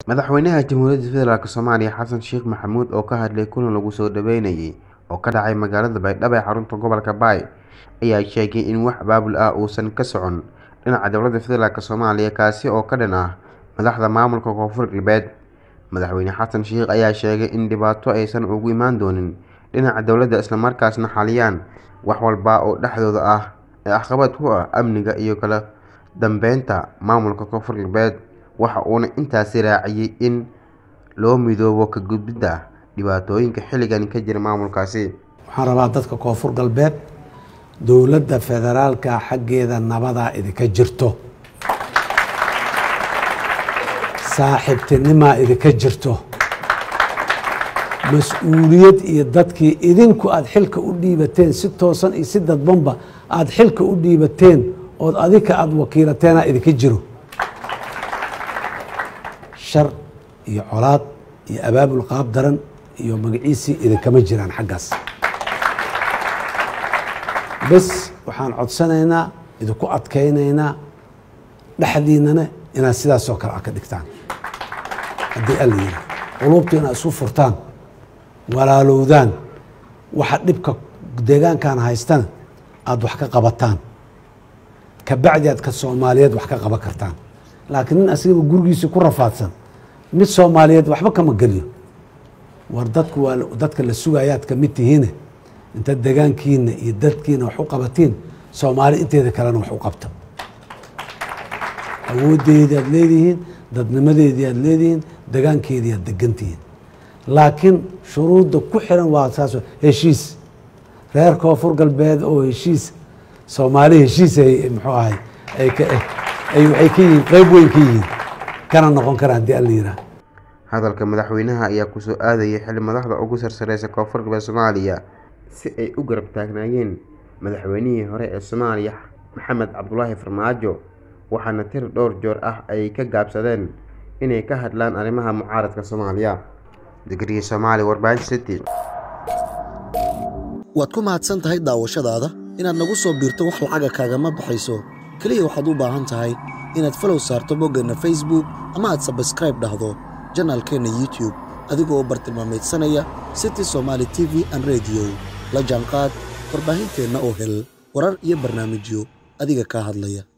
madaxweynaha jamhuuriyadda federaalk soomaaliya xasan sheekh maxamuud oo ka hadlay kulan lagu soo dhaweynayay oo ka dhacay magaalada baydhabo ee xarunta gobolka baay ayaa sheegay in wax abaabul ah uusan ka socon dhinaca dowladda federaalk soomaaliya kaasi oo ka dhan ah madaxda maamulka koonfur galbeed madaxweyne xasan sheekh ayaa sheegay in dhibaato aysan ugu imaan doonin dhinaca dowladda islamarkaasna xaliyaan wax walba oo dhexdooda ah ee caqabad ku ah amniga iyo kala dambeynta maamulka koonfur galbeed waxa uuna intaasi raaciyay in loo midoobo ka gudbidda dhibaatooyinka xilligan ka jira maamulkaasi waxaan rabaa dadka koonfur galbeed dowladda federaalka xaggeeda nabadaa idinka jirto saaxiibtinimaa idinka jirto mas-uuliyad iyo dadkii idinku aada xilka u dhiibateen si toosan iyo si dadbanba aada xilka u dhiibateen ood adika aada wakiilateenaa idinka jiro shar iyo colaad iyo abaabul qaab daran iyo magaciisii idinkama jiraan xaggaas bes waxaan codsanaynaa idinku adkaynaynaa dhexdiinana inaad sidaasoo kale a ka dhigtaan haddii alla yira quluubta inaad isu furtaan walaalowdaan waxa dhibka deegaankan haystana aada wax ka qabataan kabacdi aad ka soomaaliyeed wax ka qaban kartaan laakiin nin asigaba gurigiisa ku rafaadsan mid soomaaliyeed waxba kama geliyo war dadku waa dadka la sugayaad ka mid tihiine inta degaankiina iyo dadkiina wax u qabatiin soomaali inteeda kalena wax u qabta awoodeedii aad leedihiin dadnimadeedii aad leedihiin degaankeedii aad degantihiin laakiin shuruudda ku xiran waa saas heshiis reer koonfur galbeed oo heshiis soomaali heshiis ay muxuu ahay ay ka ay waxay ka yihiin qeyb weyn ka yihiin kana noqon kara haddii alla yiraa hadalka madaxweynaha ayaa kusoo aadayay xili madaxda ugu sarsareysa koonfur galbeed soomaaliya si ay u garab taagnaayeen madaxweynihii hore ee soomaaliya maxamed cabdulaahi farmaajo waxaana tir dhowr joor ah ay ka gaabsadeen inay ka hadlaan arrimaha mucaaradka soomaaliya digriya soomaali warbaahin city waad ku mahadsan tahay daawashadaada inaad nagu soo biirto wax lacaga kaagama baxayso keliya waxaad u baahan tahay inaad falow saarto boggeenna facebook ama aad sabskraib dhahdo janaalkeenna youtube adigoo oo bartilmaamaydsanaya city somaali t v an rediyo la jaanqaad warbaahinteenna oo hel warar iyo barnaamijyo adiga kaa hadlaya